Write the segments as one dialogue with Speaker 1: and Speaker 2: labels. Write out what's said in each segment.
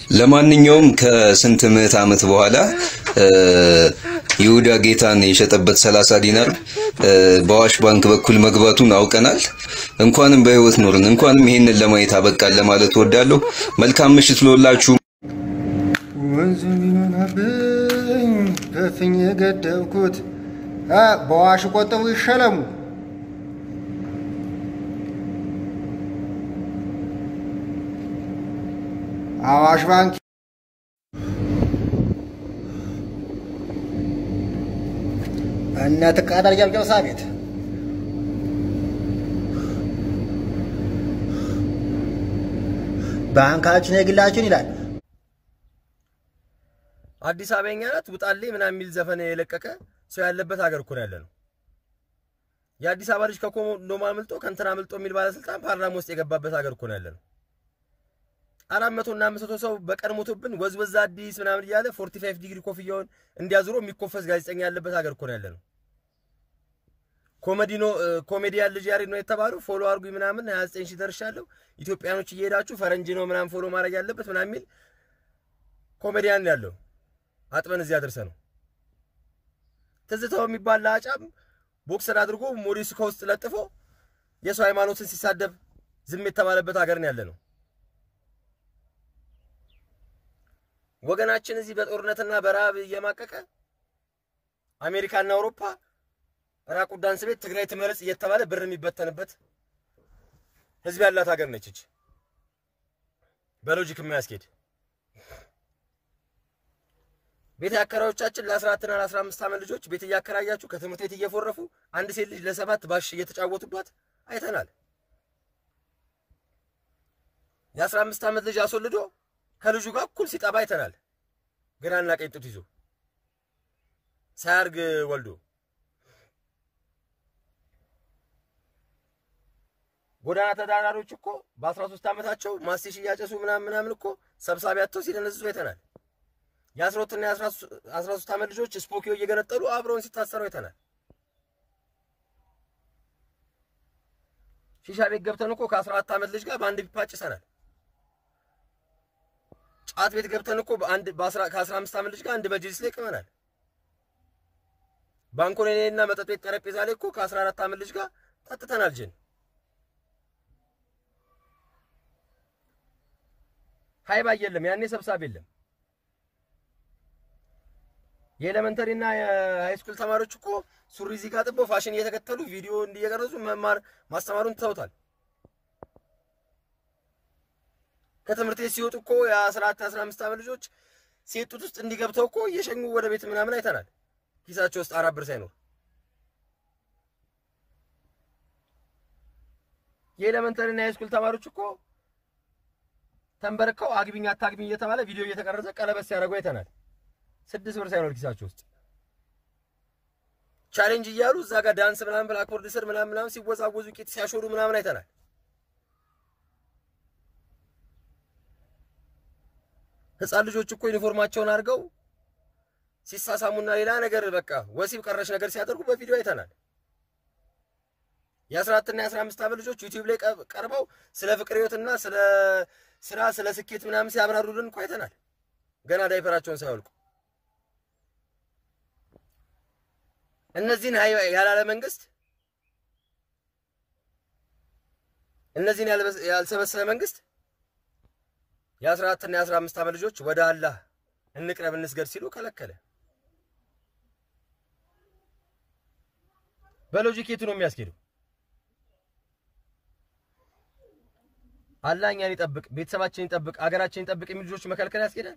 Speaker 1: ለማንኛውም ከስንት ምዕት ዓመት በኋላ ይሁዳ ጌታን የሸጠበት 30 ዲናር በአዋሽ ባንክ በኩል መግባቱን አውቀናል። እንኳንም በህይወት ኖርን፣ እንኳንም ይሄንን ለማየት አበቃን ለማለት እወዳለሁ። መልካም ምሽት ሎላችሁ።
Speaker 2: ወንዝ ቢሆናብኝ ከፍኝ የገደብኩት አ፣ በዋሽ ቆጥቡ ይሸለሙ። አዋሽ ባንክ እነ ትቃጠል ጨብጨብሳ ቤት ባንካችን የግላችን ይላል።
Speaker 3: አዲስ አበበኛ ናት ውጣልኝ ምናምን የሚል ዘፈን የለቀቀ ሰው ያለበት ሀገር እኮ ነው ያለ ነው። የአዲስ አበባ ልጅ ከኮንዶም አምልጦ ከእንትን አምልጦ የሚል ባለስልጣን ፓርላማ ውስጥ የገባበት ሀገር እኮ ነው ያለ ነው። አራት መቶ እና አምስት መቶ ሰው በቀን ሞቶብን ወዝወዝ አዲስ ምናምን እያለ ፎርቲ ፋይቭ ዲግሪ ኮፍያውን እንዲያዙሮ የሚኮፈስ ጋዜጠኛ ያለበት ሀገር እኮ ነው ያለ ነው። ኮሜዲኖ ኮሜዲያን ልጅ ያሬድ ነው የተባሉ ፎሎ አርጉኝ ምናምን 29 ሺህ ደርሻለሁ ኢትዮጵያኖች እየሄዳችሁ ፈረንጅ ነው ምናምን ፎሎ ማድረግ ያለበት ምናምን የሚል ኮሜዲያን ያለው አጥበን እዚህ አድርሰ ነው። ትዝታው የሚባል ለአጫም ቦክሰር አድርጎ ሞዴሱ ከውስጥ ለጥፎ የሰው ሃይማኖትን ሲሳደብ ዝም የተባለበት ሀገር ነው ያለ ነው። ወገናችን እዚህ በጦርነትና በረሃብ እየማቀቀ አሜሪካና አውሮፓ ራቁ ዳንስ ቤት ትግራይ ትመረጽ እየተባለ ብር የሚበተንበት ህዝብ ያላት ሀገር ነች እች በሎጂክ የማያስኬድ ቤት አከራዮቻችን ለ14 እና ለ15 ዓመት ልጆች ቤት እያከራያችሁ ከትምህርት ቤት እየፎረፉ አንድ ሴት ልጅ ለሰባት ባሽ እየተጫወቱባት አይተናል። የ15 ዓመት ልጅ አስወልዶ ከልጁ ጋር እኩል ሲጠባ አይተናል። ግራና ቀኝ ጡት ይዞ ሳያርግ ወልዶ ጎዳና ተዳዳሪዎች እኮ በ13 ዓመታቸው ማስቲሽ እያጨሱ ምናምን ምናምን እኮ ሰብሳቢ አጥተው ሲደነዝዙ አይተናል። የ12 እና የ13 ዓመት ልጆች ስፖኪዮ እየገነጠሉ አብረውን ሲታሰሩ አይተናል። ሺሻ ቤት ገብተን እኮ ከ14 ዓመት ልጅ ጋር በአንድ ፒፓ ጭሰናል። ጫት ቤት ገብተን እኮ በአንድ ከ15 ዓመት ልጅ ጋር አንድ መጅሊስ ላይ ቅመናል። ባንኮኔ እና መጠጥ ቤት ጠረጴዛ ላይ እኮ ከ14 ዓመት ልጅ ጋር ጠጥተናል ጅን ሀይባ የለም ያኔ ሰብሳቢ የለም። የኤሌመንተሪ እና የሃይስኩል ተማሪዎች እኮ ሱሪ እዚህ ጋር ጥበው ፋሽን እየተከተሉ ቪዲዮ እንዲየቀረጹ መማር ማስተማሩን ትተውታል። ከትምህርት ቤት ሲወጡ እኮ የ14 15 ዓመት ልጆች ሴት ጡት ውስጥ እንዲገብተው እኮ እየሸኙ ወደ ቤት ምናምን አይተናል። ኪሳቸው ውስጥ አራት ብር ሳይኖር የኤሌመንተሪ እና የሃይስኩል ተማሪዎች እኮ ተንበርከው አግቢኝ አታግቢኝ እየተባለ ቪዲዮ እየተቀረጸ ቀለበት ሲያደርጉ አይተናል። ስድስት ብር ሳይኖር ኪሳቸው ውስጥ ቻሌንጅ እያሉ እዛ ጋር ዳንስ ምናምን ብላክቦርድ ስር ምናምን ምናምን ሲወዛወዙ ቂጥ ሲያሾሩ ምናምን አይተናል። ህፃን ልጆች እኮ ዩኒፎርማቸውን አድርገው ሲሳሳሙና ሌላ ነገር በቃ ወሲብ ቀረሽ ነገር ሲያደርጉ በቪዲዮ አይተናል። የ14 እና የ15 ዓመት ልጆች ዩቲዩብ ላይ ቀርበው ስለ ፍቅር ህይወትና ስለ ስራ ስለ ስኬት ምናምን ሲያብራሩልን እኮ አይተናል። ገና ዳይፐራቸውን ሳይወልቁ እነዚህን ያላለ መንግስት እነዚህን ያልሰበሰበ መንግስት የ14 እና የ15 ዓመት ልጆች ወደ አላህ እንቅረብ እንስገድ ሲሉ ከለከለ። በሎጂክ የቱ ነው የሚያስኬደው? አላህ እኛን ይጠብቅ፣ ቤተሰባችን ይጠብቅ፣ አገራችን ይጠብቅ የሚሉ ልጆች መከልከል ያስኬዳል?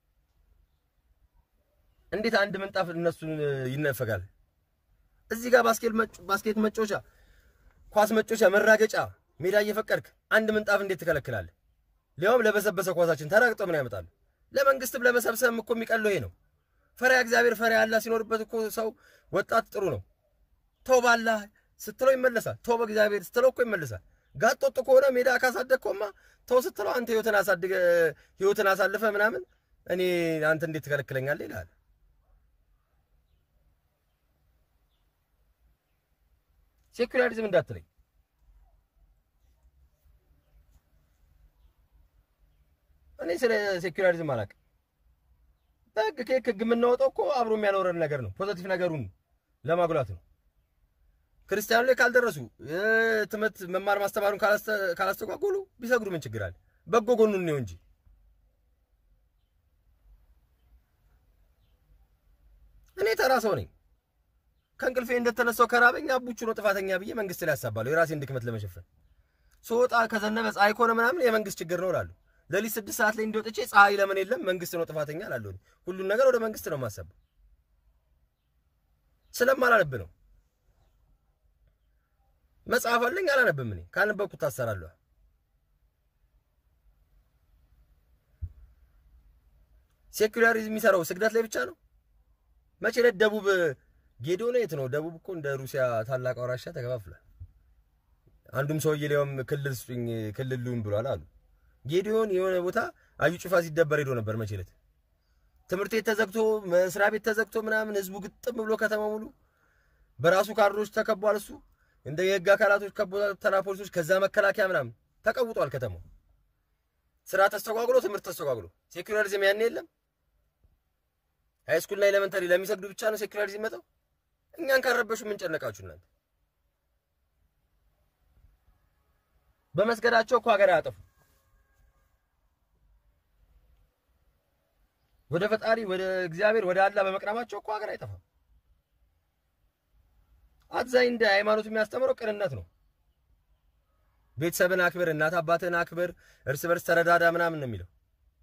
Speaker 3: እንዴት አንድ ምንጣፍ እነሱን ይነፈጋል? እዚህ ጋር ባስኬት መጮቻ፣ ኳስ መጮቻ፣ መራገጫ ሜዳ እየፈቀድክ አንድ ምንጣፍ እንዴት ትከለክላለህ? ሊያውም ለበሰበሰ ኳሳችን ተራግጦ ምን ያመጣሉ? ለመንግስትም ለመሰብሰብም እኮ የሚቀለው ይሄ ነው። ፈሪያ እግዚአብሔር ፈሪያ አላህ ሲኖርበት እኮ ሰው ወጣት ጥሩ ነው። ተው ባላህ ስትለው ይመለሳል። ተው በእግዚአብሔር ስትለው እኮ ይመለሳል። ጋጥ ወጥ ከሆነ ሜዳ ካሳደግከውማ ተው ስትለው አንተ ህይወትን አሳድገ ህይወትን አሳልፈ ምናምን እኔ አንተ እንዴት ትከለክለኛለህ ይልሃል። ሴኩላሪዝም እንዳትለኝ። እኔ ስለ ሴኩላሪዝም አላውቅም። በህግ ከህግ ህግ የምናወጣው እኮ አብሮ የሚያኖረን ነገር ነው። ፖዘቲቭ ነገሩን ለማጉላት ነው። ክርስቲያኑ ላይ ካልደረሱ ትምህርት መማር ማስተማሩን ካላስተ- ካላስተጓጎሉ ቢሰግዱ ምን ችግር አለ? በጎ ጎኑን ነው እንጂ እኔ ተራ ሰው ነኝ። ከእንቅልፌ እንደተነሳው ከራበኝ አቡቹ ነው ጥፋተኛ ብዬ መንግስት ላይ ያሳባለሁ የራሴን ድክመት ለመሸፈን። ስወጣ ከዘነበ ፀሐይ ከሆነ ምናምን የመንግስት ችግር ነው እላለሁ። ሌሊት ስድስት ሰዓት ላይ እንዲወጥቼ ፀሐይ ለምን የለም መንግስት ነው ጥፋተኛ እላለሁ። ሁሉን ነገር ወደ መንግስት ነው የማሳበው ስለማላነብ ነው። መጽሐፍ አለኝ አላነብም። እኔ ካነበብኩት ታሰራለሁ። ሴኩላሪዝም የሚሰራው ስግደት ላይ ብቻ ነው። መቼ ዕለት ደቡብ ጌዲዮ ነው የት ነው? ደቡብ እኮ እንደ ሩሲያ ታላቅ አውራሻ ተከፋፍሏል። አንዱም ሰውዬ ሊያውም ክልል ስጡኝ ክልል ልሁን ብሏል አሉ። ጌዲዮን የሆነ ቦታ አዩ ጩፋ ሲደበር ሄዶ ነበር መቼ ዕለት ትምህርት ቤት ተዘግቶ መስሪያ ቤት ተዘግቶ ምናምን ህዝቡ ግጥም ብሎ ከተማ ሙሉ በራሱ ካድሮች ተከቧል። እሱ እንደ የህግ አካላቶች ከቦተና ፖሊሶች ከዛ መከላከያ ምናምን ተቀውጧል። ከተማው ስራ ተስተጓጉሎ ትምህርት ተስተጓጉሎ ሴኩላሪዝም ያን የለም። ሃይስኩልና ኤሌመንተሪ ለሚሰግዱ ብቻ ነው ሴኩላሪዝም መጣው። እኛን ካረበሹ ምን ጨነቃችሁ እናንተ? በመስገዳቸው እኮ ሀገር አያጠፉ። ወደ ፈጣሪ ወደ እግዚአብሔር ወደ አላህ በመቅረባቸው እኮ ሀገር አይጠፋም። አብዛኝ እንደ ሃይማኖት የሚያስተምረው ቅንነት ነው። ቤተሰብን አክብር፣ እናት አባትን አክብር፣ እርስ በርስ ተረዳዳ ምናምን ነው የሚለው።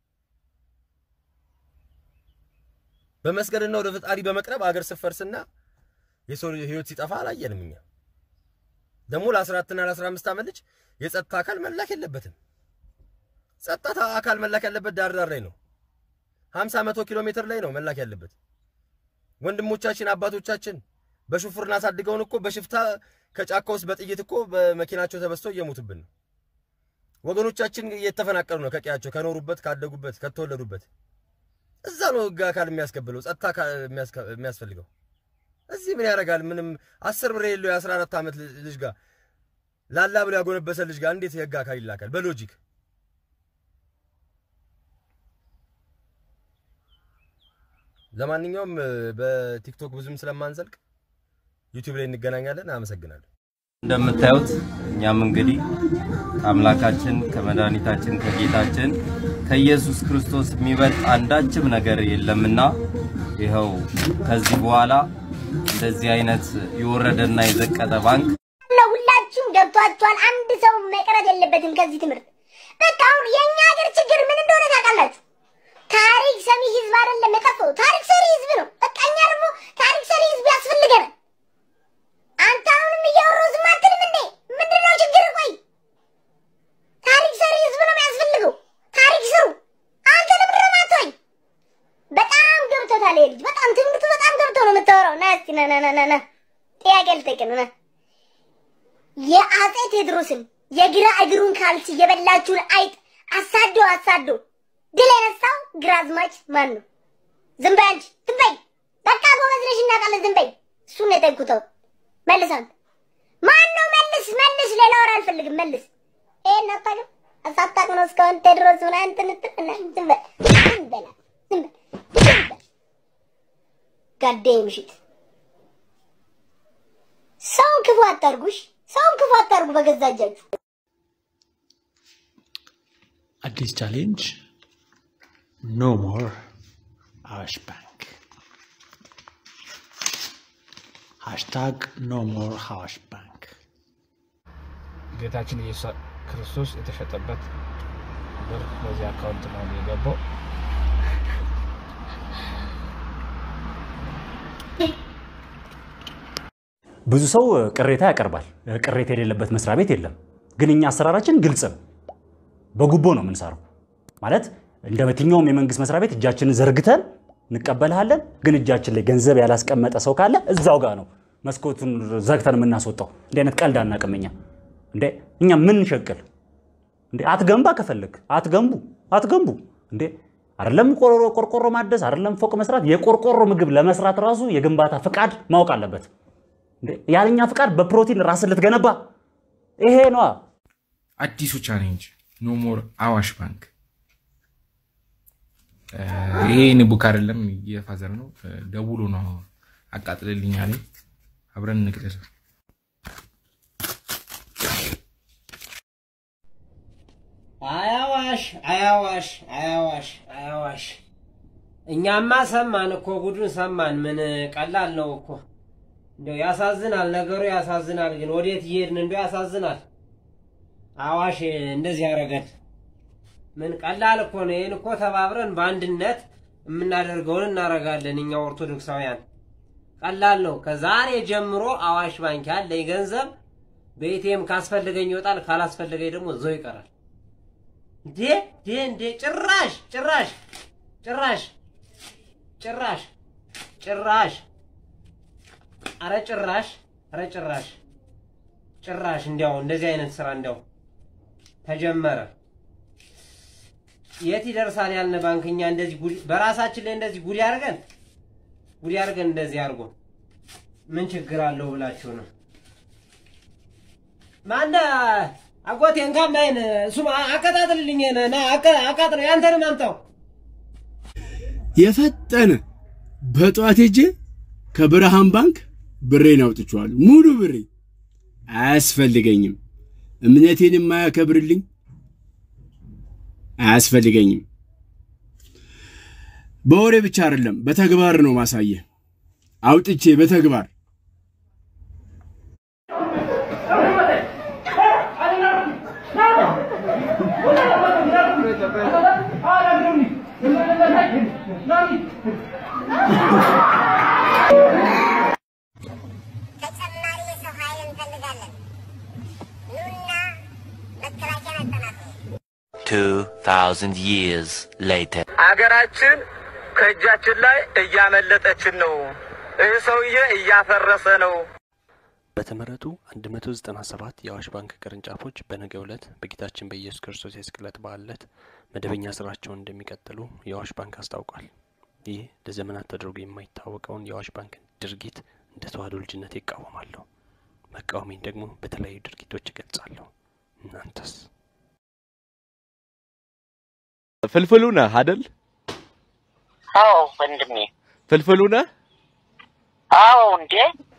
Speaker 3: በመስገድና ወደ ፈጣሪ በመቅረብ አገር ስፈርስና የሰው ህይወት ሲጠፋ አላየንም። እኛ ደግሞ ለ14 እና ለ15 ዓመት ልጅ የጸጥታ አካል መላክ የለበትም። ጸጥታ አካል መላክ ያለበት ዳር ዳር ላይ ነው። 50 መቶ ኪሎ ሜትር ላይ ነው መላክ ያለበት። ወንድሞቻችን አባቶቻችን በሹፍርና አሳድገውን እኮ በሽፍታ ከጫካ ውስጥ በጥይት እኮ በመኪናቸው ተበስተው እየሞቱብን ነው። ወገኖቻችን እየተፈናቀሉ ነው ከቀያቸው ከኖሩበት ካደጉበት ከተወለዱበት። እዛ ነው ህግ አካል የሚያስከብለው ጸጥታ አካል የሚያስፈልገው። እዚህ ምን ያደርጋል? ምንም አስር ብር የሌለው የአስራ አራት ዓመት ልጅ ጋር ላላ ብሎ ያጎነበሰ ልጅ ጋር እንዴት የህግ አካል ይላካል? በሎጂክ ለማንኛውም በቲክቶክ ብዙም ስለማንዘልቅ ዩቲዩብ ላይ እንገናኛለን። አመሰግናለሁ።
Speaker 4: እንደምታዩት እኛም እንግዲህ ከአምላካችን ከመድኃኒታችን ከጌታችን ከኢየሱስ ክርስቶስ የሚበልጥ አንዳችም ነገር የለምና ይኸው ከዚህ በኋላ እንደዚህ አይነት የወረደና የዘቀጠ ባንክ
Speaker 5: ለሁላችሁም ገብቷችኋል። አንድ ሰው መቅረት የለበትም ከዚህ ትምህርት። በቃ አሁን የእኛ ሀገር ችግር ምን እንደሆነ ታውቃላችሁ? ታሪክ ሰሚ ህዝብ አይደለም የጠፋው፣ ታሪክ ሰሪ ህዝብ ነው። በቃ እኛ ደግሞ ታሪክ ሰሪ ህዝብ ያስፈልገናል። አንተ አሁንም እያወራሁ ዝም አትልም እንዴ? ምንድን ነው ችግር? ቆይ ታሪክ ሰሪ ህዝብ ነው የሚያስፈልገው። ታሪክ ስሩ። አንተ ለምንድን ነው የማትወኝ? በጣም ገብቶታል ይሄ ልጅ። በጣም ትምህርቱ በጣም ገብቶ ነው የምታወራው። ና እስኪ ና ና ና ና ና ጥያቄ ልጠይቅ ነው ና የአጼ ቴዎድሮስን የግራ እግሩን ካልሲ የበላችሁን አይጥ አሳዶ አሳዶ ድል የነሳው ግራዝማች ማን ነው? ዝም በይ አንቺ ዝም በይ። በቃ ጎበዝ ነሽ እናውቃለን። ዝም በይ። እሱን ነው የጠንኩተው። መልስ አንተ ማን ነው? መልስ መልስ። ሌላ ወሬ አልፈልግም። መልስ። ይሄን አታውቅም። አሳታቅ ነው እስካሁን ቴዎድሮስ ሆነ እንትን እንትን እና ዝም በል ዝም በል ዝም በል ዝም በል ጋዴም ሽት ሰውን ክፉ አታርጉሽ። ሰውን ክፉ አታርጉ በገዛ እጃችሁ።
Speaker 6: አዲስ ቻሌንጅ ኖ ሞር አዋሽ ባንክ ሃሽታግ ኖ ሞር አዋሽ ባንክ
Speaker 7: ጌታችን ኢየሱስ ክርስቶስ የተሸጠበት ብር በዚህ አካውንት ነው የገባው።
Speaker 8: ብዙ ሰው ቅሬታ ያቀርባል። ቅሬታ የሌለበት መስሪያ ቤት የለም። ግን እኛ አሰራራችን ግልጽ ነው። በጉቦ ነው የምንሰራው። ማለት እንደ የትኛውም የመንግስት መስሪያ ቤት እጃችንን ዘርግተን እንቀበልሃለን። ግን እጃችን ላይ ገንዘብ ያላስቀመጠ ሰው ካለ እዛው ጋር ነው መስኮቱን ዘግተን የምናስወጣው። እንዲህ አይነት ቀልድ አናውቅም እኛ። እንዴ እኛ ምን ሸቅል እንዴ? አትገንባ ከፈለግ አትገንቡ፣ አትገንቡ እንዴ አይደለም ቆርቆሮ ቆርቆሮ ማደስ አይደለም ፎቅ መስራት፣ የቆርቆሮ ምግብ ለመስራት ራሱ የግንባታ ፍቃድ ማወቅ አለበት። እንዴ ያለኛ ፍቃድ በፕሮቲን ራስን ልትገነባ ይሄ ነዋ።
Speaker 9: አዲሱ ቻሌንጅ ኖ ሞር አዋሽ ባንክ ይሄ እኔ ቡክ አይደለም የፋዘር ነው። ደውሎ ነው አቃጥልልኝ አለኝ። አብረን እንቅደል።
Speaker 10: አያዋሽ አያዋሽ አያዋሽ አያዋሽ። እኛማ ሰማን እኮ ጉዱን ሰማን። ምን ቀላል ነው እኮ እንደው ያሳዝናል፣ ነገሩ ያሳዝናል። ግን ወዴት እየሄድን እንደው ያሳዝናል። አዋሽ እንደዚህ ያደረገን ምን ቀላል እኮ ነው። ይህን እኮ ተባብረን በአንድነት የምናደርገውን እናደርጋለን እኛ ኦርቶዶክሳውያን። ቀላል ነው። ከዛሬ ጀምሮ አዋሽ ባንክ ያለኝ ገንዘብ በኤቲኤም ካስፈለገኝ ይወጣል፣ ካላስፈለገኝ ደግሞ እዛው ይቀራል። እንዴ እንዴ እንዴ! ጭራሽ ጭራሽ ጭራሽ ጭራሽ ጭራሽ አረ ጭራሽ አረ ጭራሽ ጭራሽ እንዲያው እንደዚህ አይነት ስራ እንዲያው ተጀመረ። የት ይደርሳል ያልነ ባንክኛ እንደዚህ ጉድ በራሳችን ላይ እንደዚህ ጉድ ያርገን ጉድ ያርገን እንደዚህ አድርጎ ምን ችግር አለው ብላችሁ ነው? ማነ አጎቴ እንካማይን እሱ አቀጣጥልልኝ ና አቃጥለው ያንተንም አምጣው
Speaker 11: የፈጠነ በጠዋት ሄጄ ከብርሃን ባንክ ብሬን አውጥቼዋለሁ። ሙሉ ብሬ አያስፈልገኝም። እምነቴን የማያከብርልኝ አያስፈልገኝም። በወሬ ብቻ አይደለም፣ በተግባር ነው ማሳየ አውጥቼ በተግባር
Speaker 5: ተጨማሪ የሰው ኃይል እንፈልጋለን። ኑና መከላከያን አጠናክሩ።
Speaker 12: 2000 years later.
Speaker 13: አገራችን ከእጃችን ላይ እያመለጠችን ነው። ይህ ሰውዬ እያፈረሰ ነው።
Speaker 14: በተመረጡ 197 የአዋሽ ባንክ ቅርንጫፎች በነገው ዕለት በጌታችን በኢየሱስ ክርስቶስ የስቅለት በዓል ዕለት መደበኛ ስራቸውን እንደሚቀጥሉ የአዋሽ ባንክ አስታውቋል። ይህ ለዘመናት ተደርጎ የማይታወቀውን የአዋሽ ባንክ ድርጊት እንደ ተዋህዶ ልጅነት ይቃወማለሁ። መቃወሜን ደግሞ በተለያዩ ድርጊቶች እገልጻለሁ። እናንተስ?
Speaker 15: ፍልፍሉ ነህ አደል?
Speaker 16: አዎ ወንድሜ።
Speaker 15: ፍልፍሉ ነህ?
Speaker 16: አዎ እንዴ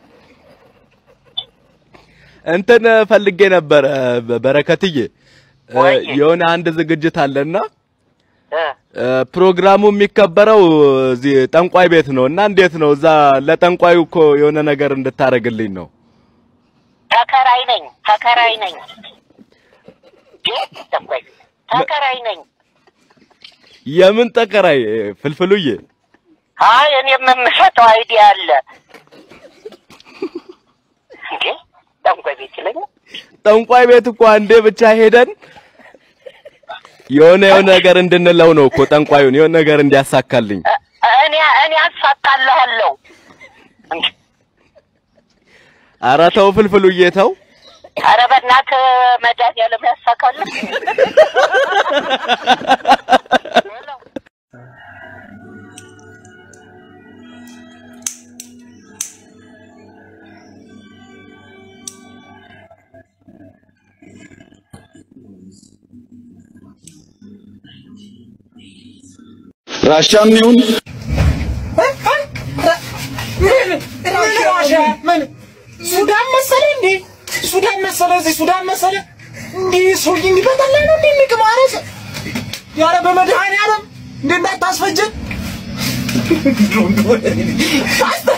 Speaker 15: እንትን ፈልጌ ነበረ በረከትዬ፣
Speaker 16: ወይዬ።
Speaker 15: የሆነ አንድ ዝግጅት አለና
Speaker 16: እ
Speaker 15: እ፣ ፕሮግራሙ የሚከበረው እዚህ ጠንቋይ ቤት ነው እና እንዴት ነው እዛ ለጠንቋዩ እኮ የሆነ ነገር እንድታደርግልኝ ነው።
Speaker 16: ተከራይ ነኝ ተከራይ ነኝ እንዴ ተቆይ ተከራይ ነኝ።
Speaker 15: የምን ጠቀራይ ፍልፍሉዬ?
Speaker 16: አይ እኔም የምሰጠው አይዲያ አለ እንዴ ጠንቋይ ቤት ይለኛል።
Speaker 15: ጠንቋይ ቤት እኮ አንዴ ብቻ ሄደን የሆነ የሆነ ነገር እንድንለው ነው እኮ ጠንቋዩን የሆነ ነገር እንዲያሳካልኝ።
Speaker 16: እኔ እኔ አሳካልሃለሁ እንዴ
Speaker 15: ኧረ ተው ፍልፍሉዬ ተው።
Speaker 16: ኧረ በእናትህ መድኃኒዓለም ያሳካልህ።
Speaker 11: ራሻም ይሁን
Speaker 2: ምን ሱዳን መሰለ እንዴ? ሱዳን መሰለ እዚህ ሱዳን መሰለ እንዴ? ሰውዬ እንዲህ በጠላ ነው እንዴ የሚቅመው? ኧረ ሰ- ኧረ በመድኃኒዓለም እንዴ እንዳታስፈጀን። አስተ-